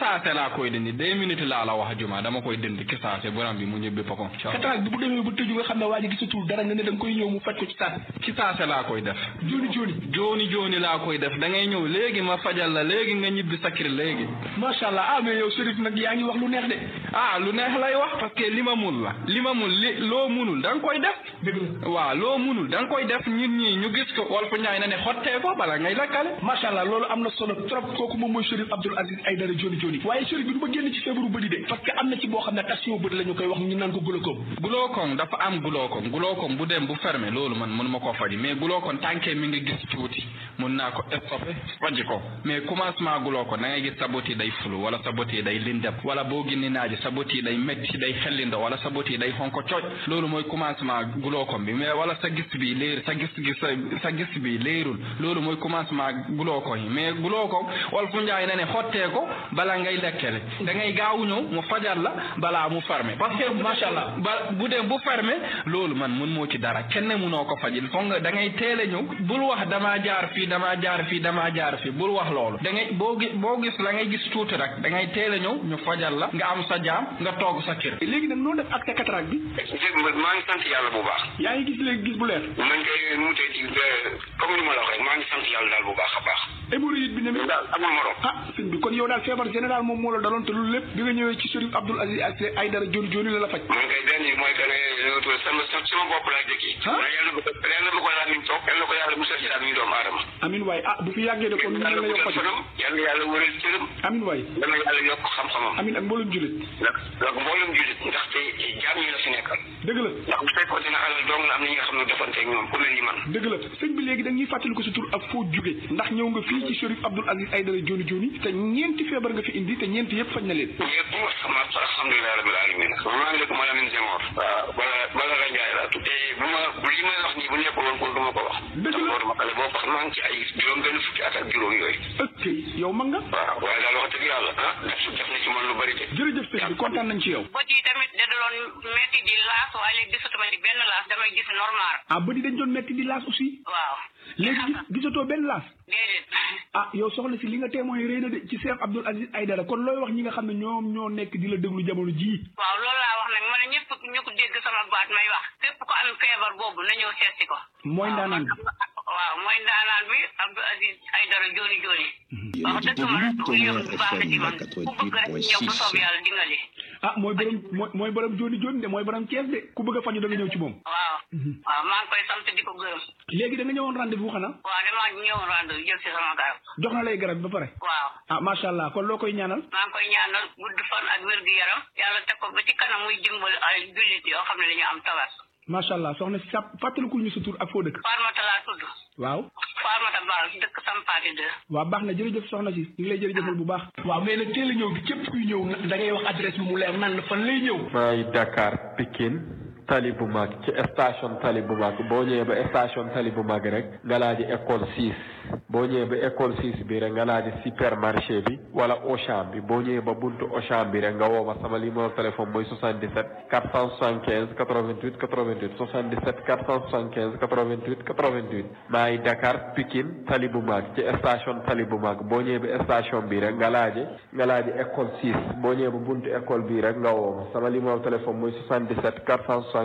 saase laa koy dindi deux minutes laa la wax juma dama koy dindi ki saase borom bi mu ñibbi boppam cataracte bi bu demee ba tëju nga xam ne waa ji gisatul dara nga ne da nga koy ñëw mu faj ko ci saase ci saase laa koy def jooni jooni jooni jooni laa koy def da ngay ñëw léegi ma fajal la léegi nga ñibbi sakir léegi macha allah ah mais yow Chérif nag yaa ngi wax lu neex de ah lu neex lay wax parce que li ma mun la li ma mun li loo munul da nga koy def dëgg la waaw loo munul da nga koy def ñun ñii ñu gis ko wal fu ñaay na ne xottee ko bala ngay lakkale macha allah loolu am na solo trop kooku moom mooy Chérif Abdoul Aziz Aïdara Dioni Dioni waaye Chérif bi du ma génn ci feebaru bëri de parce que am na ci boo xam ne tension bëri la ñu koy wax ñu naan ko glaucome glaucome dafa am glaucome glaucome bu dem bu fermé loolu man mënu ma koo faji mais glaucome tànkee mi ngi gis tuuti mun naa ko stoppé faji ko mais commencement glaucome da ngay gis sa bët yi day fulu wala sa bët yi day lindem wala boo ginni naaji sa bët yi day métti day xellindo wala sa bët yi day xonko cooj loolu mooy commencement glaucome bi mais wala sa gis bi léer sa gis gis sa gis bi léerul loolu mooy commencement glaucome yi mais glaucome wal fu njaay na ne xottee ko bala ngay lekkele da ngay gaaw ñëw mu fajal la balaa mu fermé parce que macha allah ba bu dem bu fermé loolu man mun moo ci dara kenn munoo ko fajil foog nga da ngay teel a ñëw bul wax damaa jaar fii damaa jaar fii damaa jaar fii bul wax loolu da ngay boo gis boo gis la ngay gis tuuti rek da ngay teel a ñëw ñu fajal la nga am sa jaam nga toog sa kër léegi nag noo def ak sa cataracte bi maa ngi sant yàlla bu baax. yaa ngi gis léegi gis bu leer man kay mu tey ci comme ni ma la wax rek maa ngi sant yàlla daal bu baax a baax. hémorroïde bi ne mi daal amul morom. ah sëñ bi kon yow daal feebar général moom moo la daloon te loolu lépp bi nga ñëwee ci Chérif Abdoul Aziz Aïdara Dioni Dioni la la faj man kay benn yi mooy que ne sama sama bopp laa jëkki. ah waaye yàlla bu ko yàlla bu ko laal ñu toog yàlla ko yàlla musal ci daal ñu doomu aadama. amin waay ah bu fi yàggee de kon ñu yàlla la yokk guddal faj fanam yàlla yàlla wëral cëram amin waay yàlla yàlla yokk xam-xamam. amin ak mboolum jullit ndax ndax mboolem jullit ndaxte jaam ñi la fi nekkal. dëgg la ndax bu fekkoon dina alal dong la am na ñi nga xam ne defanteeg ñoom ku mel ni man. dëgg la sëñ bi léegi da ñuy fàttali ko sa tur ak foo jóge ndax ñëw nga fii ci Chérif Abdoul Aziz Aïdara Dioni Dioni te ñeenti feebar nga fi indi te ñeenti yëpp faj na leen yëpp sama alhamdulilah rabbil alamin maa ngi dëkk Malamine Senghor waaw wala wala la Njaay laa tudd te bu ma li may wax nii bu nekkul woon kon du ma ko wax Dëgg la. ndax ma xale boo wax maa ngi ci ay juróom benn fukki at ak juróom yooyu ok yow mag nga waaw waaye daal wax dëgg yàlla ah def def na ci man lu bari de jërëjëf sëñ bi kontaan nañ ci yow bët yi tamit da doon metti di laas waaye léegi gisatuma ci benn laas damay gis normal ah bëri dañ doon metti di laas aussi waaw léegi gis- gisatoo benn laas déedéet ah yow soxna si li nga témoin rëy na de ci Cheikh Abdoul Aziz Aïdara kon looy wax ñi nga xam ne ñoom ñoo nekk di la déglu jamono jii waaw loolu laa wax nag ma ne ñëpp ñu ko dégg sama baat may wax képp ko am feebar boobu na ñëw seetsi ko mooy ndaanaan bi waaw mooy ndaanaan bi Abdou Aziz Aïdara Dioni Dioni wax dëgg ma yëpp baax na ci man ku bëgg rek ñëw bu soob yàlla dingali ah mooy borom mooy mooy borom Dioni Dioni de mooy borom Kees de ku bëgg a faju da nga ñëw ci moom waaw waaw maa ngi koy sant di ko gërëm léegi da nga ñëwoon rendez-vous xanaa waaw damaa ñëw rand jël si sama garab jox na lay garab bi ba pare waaw ah macha allah kon loo koy ñaanal maa ngi koy ñaanal gudd fan ak wér gu yaram yàlla teg ko ba ci kanam muy dimbali ay jullit yoo xam ne dañu am tawat macha allah soxna si sa fàttalikul ñu sa tur ak foo dëkk Farmata laa tudd waaw Farmata Baal dëkk Sampaati de waaw baax na jërëjëf soxna si ñu ngi lay jërëjëfal bu baax waaw mais nag teel a ñëw bi képp kuy ñëw da ngay wax adresse bi mu leer nan la fan lay ñëw maa ngi Dakar Pikine tali bu mag ci station tali bu mag boo ñëwee ba station tali bu mag rek nga laaji école 6 boo ñëwee ba école 6 bi rek nga laaji supermarché bi wala Auchan bi boo ñëwee ba buntu Auchan bi rek nga woo ma sama numéro téléphone mooy 77 475 88 88 77 475 88 88 maa ngi Dakar Pikine tali bu mag ci station tali bu mag boo ñëwee ba station bi rek nga laaji nga laaji école 6 boo ñëwee ba buntu école bi rek nga woo ma sama numéro téléphone mooy 77 475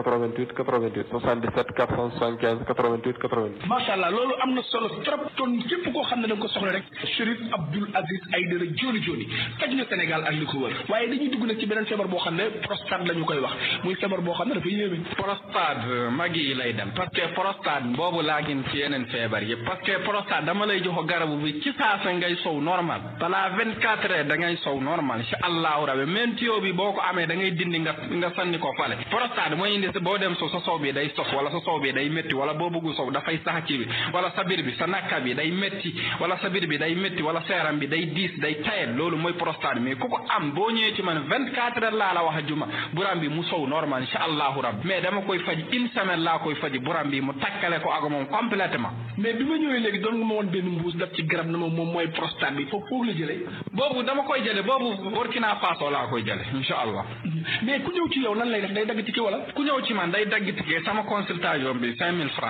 88 88 77 475 88 88 macha allah loolu am na solo trop kon képp koo xam ne da nga ko soxla rek Chérif Abdoul Aziz Aïdara Dioni Dioni faj na Sénégal ak li ko wër waaye dañuy dugg nag ci beneen feebar boo xam ne prostate la ñu koy wax muy feebar boo xam ne dafa yéeme prostate mag yi lay dem parce que prostate boobu laa gën ci yeneen feebar yëpp parce que prostate dama lay jox garabu bi ci saasa ngay sow normal balaa vingt quatre heures da ngay sow normal incha allahu rabi même tuyau bi boo ko amee da ngay dindi nga nga sanni ko fale prostate mooy indi sa boo dem sow sa sow bi day sof wala sa sow bi day métti wala boo bëggu sow dafay sax ci bi wala sa biir bi sa nakka bi day métti wala sa biir bi day métti wala seeram bi day diis day tayel loolu mooy prostate mais ku ko am boo ñëwee ci man vingt quatre heures laa la wax a juma buram bi mu sow normal incha allahu rabbi mais dama koy faj une semaine laa koy faji buram bi mu takkale ko ak moom complètement mais bi ma ñëwee léegi doon nga ma woon benn mbuus daf ci garab na ma moom mooy prostate bi foofu foofu la jëlee boobu dama koy jële boobu Burkina Faso laa koy jële incha allah mais ku ñëw ci yow nan lay def day dagg tike wala ku ñëw ci man day dagg ticket sama consultation bi cinq mille francs la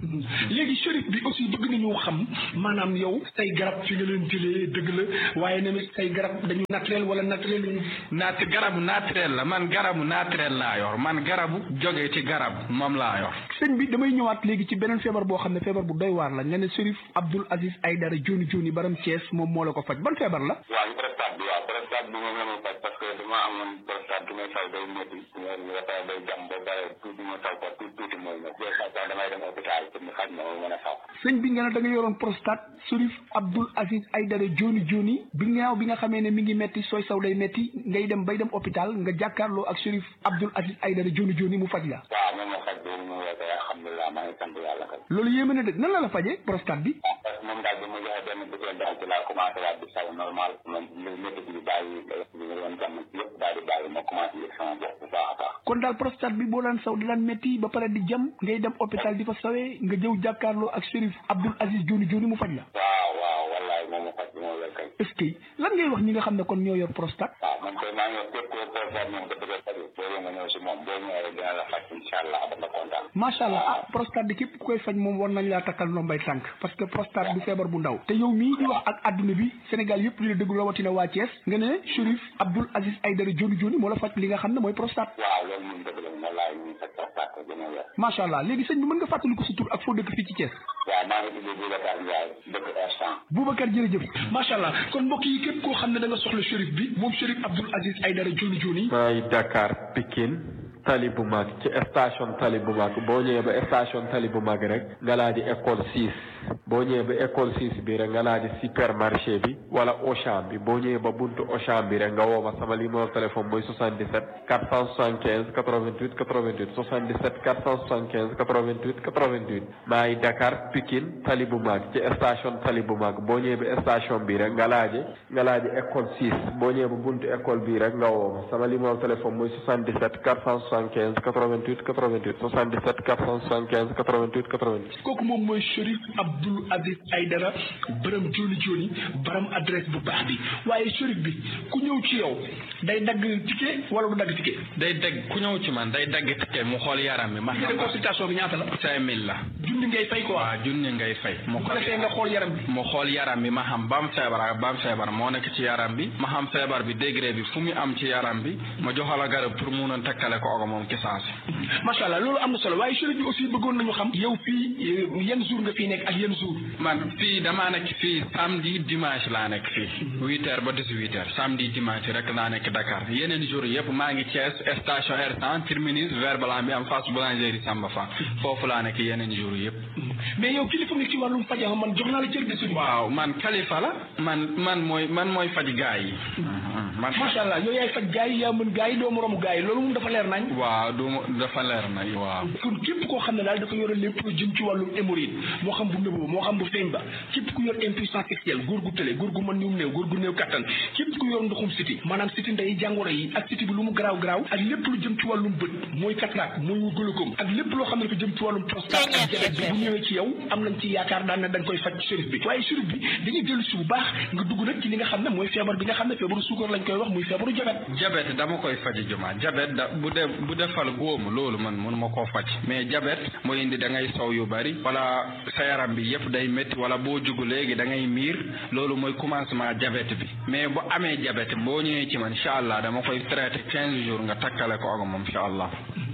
léegi Chérif bi aussi bëgg nañu xam maanaam yow say garab fi nga leen jëlee dëgg la waaye tamit say garab dañu naturel wala naturel ñu naat garabu naturel la man garabu naturel laa yor man garabu jógee ci garab moom laa yor sëñ bi damay ñëwaat léegi ci beneen feebar boo xam ne feebar bu doy waar la nga ne Chérif Abdoul Aziz Aïdara Joni Joni baram Thiès moom moo la ko faj ban feebar la waaw prostate bi waaw prostate bi moom la ma faj parce que dama amoon prostate bi may fay day métti nga fay day jam ba pare tuuti ma taw ko tuuti tuuti mooy ma des fois damay dem hôpital pour mu xaj ma ma mën a saw sëñ bi nga ne da nga yoroon prostate Chérif Abdoul Aziz Aïdara Joni Joni bi ngaaw bi nga xamee ne mi ngi metti sooy saw day metti ngay dem bay dem hôpital nga jàkkaarloo ak Chérif Abdoul Aziz Aïdara Joni Joni mu faj la waaw moom ma faj boobu moom la koy alhamdulilah maa ngi sant yàlla kay loolu yéeme na dëgg nan la la fajee prostate bi parce que moom daal bi ma joxe benn bëggee daal ci laa commencé waat di saw normal moom métti bi bàyyi bi nga doon jàmm yëpp daal di bàyyi ma commencé yëg sama bopp bu baax a baax kon daal prostate bi boo daan saw di daan metti ba pare di jam ngay dem hôpital di fa sawee nga jëw jàkkaarloo ak Chérif Abdoul Aziz Joni Joni mu faj la waaw waaw wallaay moom ma faj bi moo wér kay est-ce que lan ngay wax ñi nga xam ne kon ñoo yor prostate waaw man koy maa ngi wax képp koo prostate moom nga bëgg a faju boo nga ñëw si moom boo ñëwee dina la faj incha allah ba nga kontaan macha allah ah prostate bi képp ku koy faj moom war nañ laa takkal ndombay tànk parce que prostate du feebar bu ndaw te yow mii di wax ak adduna bi Sénégal yëpp di la déglu rawatina waa Thiès nga ne Chérif Abdoul Aziz Aïdara Joni Joni moo la faj li nga xam ne mooy prostate waaw loolu moom dëgg la wallaay ñu faj prostate ko gën a wér macha allah léegi sëñ bi mën nga fàttali ko sa tur ak foo dëkk fii ci Thiès waaw maa ngi tudd Boubacar Ndiaye dëkk instant Boubacar jërëjëf macha allah kon mbokk yi képp koo xam ne da nga soxla Chérif bi moom Chérif Abdoul Aziz Aïdara Joni Joni maa ngi Dakar Pikine tali bu mag ci station tali bu mag boo ñëwee ba station tali bu mag rek nga laa di école six boo ñëwee ba école six bi rek nga laa di supermarché bi wala Auchan bi boo ñëwee ba buntu Auchan bi rek nga woo ma sama numéro téléphone mooy 77 475 88 88 77 475 88 88 maa ngi Dakar Pikine tali bu mag ci station tali bu mag boo ñëwee ba station bi rek nga laaje nga laaje école six boo ñëwee ba buntu école bi rek nga woo ma sama numéro téléphone mooy 77 475 88 88 77 475 88 88 kooku moom mooy Chérif Abdoul Aziz Aïdara bërëm Joni Joni baram adresse bu baax bi waaye Chérif bi ku ñëw ci yow day dagg ticket wala du dagg ticket day dagg ku ñëw ci man day dagg ticket mu xool yaram bi ma ticket de consultation bi ñaata la cinq mille la junni ngay fay quoi waaw junni ngay fay mu bu ko defee nga xool yaram bi mu xool yaram bi ma xam ba am feebar ak ba am feebar moo nekk ci yaram bi ma xam feebar bi degré bi fu mu am ci yaram bi ma joxal a garab pour mun a takkale ko ogo moom ki saasi macha allah loolu am na solo waaye Chérif bi aussi bëggoon nañu xam yow fii yan jour nga fii nekk ak yan jour man fii damaa nekk fii samedi dimanche laa nekk fii huit heures ba dix huit heures samedi dimanche rek laa nekk Dakar yeneen jour yëpp maa ngi Thiès station R100 terminus vert blanc bi am face boulangerie Samba Fa foofu laa nekk yeneen jour yëpp mais yow kilifa nga ci wàllum faj man jox naa la cër de suñu waaw man kalifa la man man mooy man mooy faj gaa yi man macha allah yow yaay faj gaa yi yaa mën gaa yi doo moromu gaa yi loolu moom dafa leer nañ waaw du dafa leer nañ waaw pour képp koo xam ne daal dafa yore lépp lu jëm ci wàllum hémorroïde moo xam bu nëbb moo xam bu feeñ ba képp ku yor impuissance sexuelle góor gu tële góor gu mën ñum néew góor gu néew kattan képp ku yor ndoxum siti maanaam siti ndey jàngoro yi ak siti bi lu mu garaaw garaaw ak lépp lu jëm ci wàllum bët mooy cataracte mooy glaucome ak lépp loo xam ne dafa jëm ci wàllum prostate ak diabète bi bu ñëwee ci yow am nañ ci yaakaar daan ne dañ koy faj Chérif bi waaye Chérif bi dañuy dellu si bu baax nga dugg nag ci li nga xam ne mooy feebar bi nga xam ne feebaru suukar lañ koy wax muy feebaru diabète diabète dama koy faji juma diabète da bu dee bu defal góomu loolu man mun ma koo faj mais diabète mooy indi da ngay sow yu bari wala sa yaram bi yëpp day métti wala boo jugu léegi da ngay miir loolu mooy commencement diabète bi mais bu amee diabète boo ñëwee ci man incha allah dama koy traité quinze jours nga takkale ko ak moom incha allah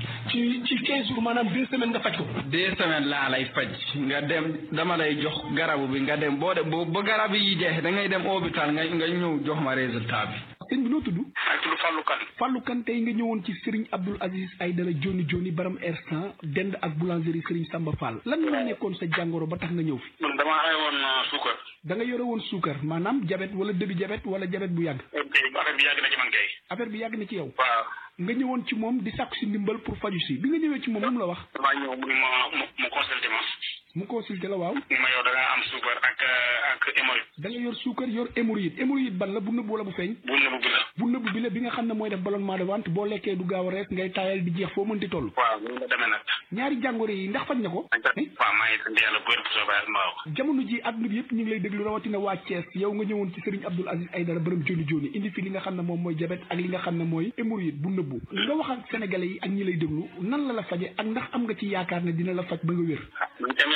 ci ci quinze jours maanaam deux semaines nga faj ko deux semaines laa lay faj nga dem dama lay jox garabu bi nga dem boo de boo ba garab yi jeex da ngay dem hôpital nga nga ñëw jox ma résultat bi sëñ bi noo tudd maa ngi tudd Fallou Kane Fallou Kane tey nga ñëwoon ci Serigne Abdoul Aziz Aïdara Joni Joni baram R100 dend ak boulangerie Serigne Samba Fall lan moo nekkoon sa jàngoro ba tax nga ñëw fi man damaa amee woon suukar da nga yore woon suukar maanaam diabète wala début diabète wala diabète bu yàgg affaire bi yàgg na ci man kay affaire bi yàgg na ci yow waaw nga ñëwoon ci moom di sàkku si ndimbal pour faju si bi nga ñëwee ci moom lu mu la wax damaa ñëw mu ni ma mu mu consulté ma mu consulté la waaw ni ma yow da nga am suukar ak ak hémorroïde da nga yor suukar yor hémorroïde hémorroïde ban la bu nëbb wala bu feeñ bu nëbb bi la bu nëbb bi la bi nga xam ne mooy def ballonnement de ventre boo lekkee du gaaw a rees ngay taayal di jeex foo mënti toll waaw ñu la demee nag ñaari jàngoro yi ndax faj na ko waaw maa ngi sant yàlla bu wér bu soobee yàlla mbaaw jamono ji adduna bi yëpp ñu ngi lay déglu rawatina waa Thiès yow nga ñëwoon ci Serigne Abdoul Aziz Aïdara bërëm joni joni indi fi li nga xam ne moom mooy diabète ak li nga xam ne mooy hémorroïde bu nëbbu nga wax ak sénégalais yi ak ñi lay déglu nan la la faje ak ndax am nga ci yaakaar ne dina la faj ba nga wér ñu dem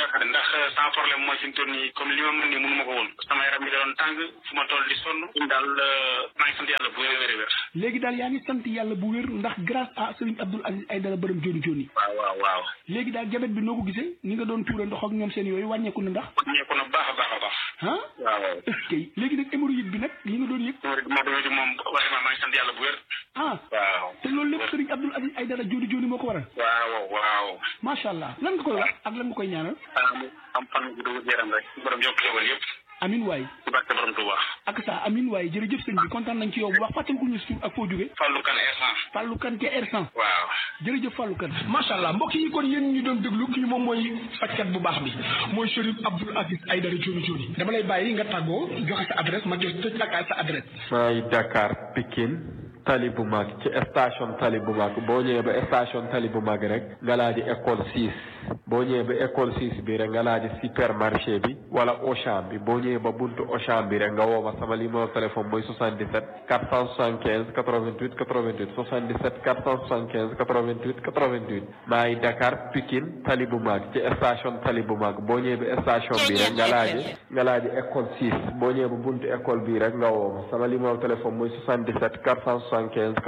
rafet ndax sans problème mooy fi mu toll nii comme li ma mën nii mënu ma ko woon sama yaram mi da doon tàng fu ma toll di sonn ñun daal maa ngi sant yàlla bu wér wér wér léegi daal yaa ngi sant yàlla bu wér ndax grâce à Serigne Abdoul Aziz Aïdara borom joni joni waaw waaw waaw léegi daal jabet bi noo ko gisee ni nga doon tuura ndox ak ñoom seen yooyu wàññeeku na ndax ñeeku na baax a baax a baax ah waaw waaw est-ce que léegi nag hémorroïde bi nag li nga doon yëg moo doon moom vraiment maa ngi sant yàlla bu wér ah waaw te loolu lépp Serigne Abdoul Aziz Aïdara joni joni moo ko waral waaw waaw macha allah lan nga koy wax ak lan nga koy ñaanal am fan bu dugg yaram rek borom yokk xewal yëpp amin waay ci barke borom Touba ak sa amin waay jërëjëf sëñ bi kontaan nañ ci yow bu baax fàttali ko ñu suuf ak foo jóge Fallou Kane R100 Fallou Kane ca R100 waaw jërëjëf Fallou Kane macha allah mbokk yi kon yéen ñu doon déglu kii moom mooy fajkat bu baax bi mooy Chérif Abdoul Aziz Aïdara Dioni Dioni dama lay bàyyi nga tàggoo joxe sa adresse ma jox tëj ak sa adresse maa ngi Dakar Pikine tali bu mag ci station tali bu mag boo ñëwee ba station tali bu mag rek nga laaji école 6 boo ñëwee ba école 6 bi rek nga laaji supermarché bi wala Auchan bi boo ñëwee ba buntu Auchan bi rek nga woo ma sama numéro téléphone mooy 77 475 88 88 77 475 88 88 maa ngi Dakar Pikine tali bu mag ci station tali bu mag boo ñëwee ba station bi rek nga laaji nga laaji école 6 boo ñëwee ba buntu école bi rek nga woo ma sama numéro téléphone mooy 77 475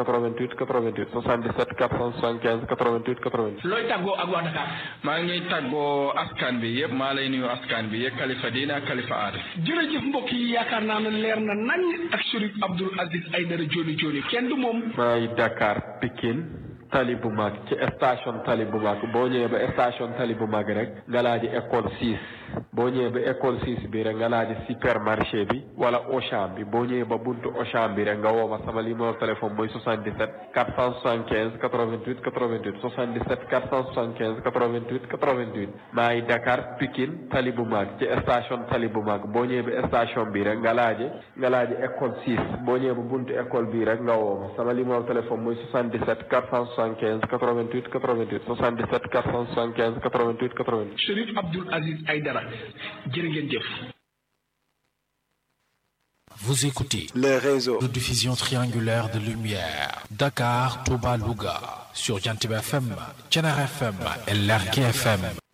88 88 77 475 88 88. looy tàggoo ak waa Dakar. maa ngi tàggoo askan bi yëpp maa lay nuyu askan bi yëpp kalifa diine ak kalifa aada. jërëjëf mbokk yi yaakaar naa ne leer na nañ ak Chérif Abdoul Aziz Aïdara Dioni Dioni kenn du moom. maa ngi Dakar Pikine tali bu mag ci station tali bu mag boo ñëwee ba station tali bu mag rek nga laaji école 6 boo ñëwee ba école 6 bi rek nga laaji supermarché bi wala Auchan bi boo ñëwee ba buntu Auchan bi rek nga woo ma sama numéro téléphone mooy 77 475 88 88 77 475 88 88 maa ngi Dakar Pikine tali bu mag ci station tali bu mag boo ñëwee ba station bi rek nga laaji nga laaji école 6 boo ñëwee ba buntu école bi rek nga woo ma sama numéro téléphone mooy 77 475 88 88 77 475 88 88. Chérif Abdoul Aziz Aïdara jërë ngeen jëf. Vous écoutez le réseau de diffusion triangulaire de lumière Dakar, Touba, Louga sur Jantib FM, Tchenar FM et Lergui FM.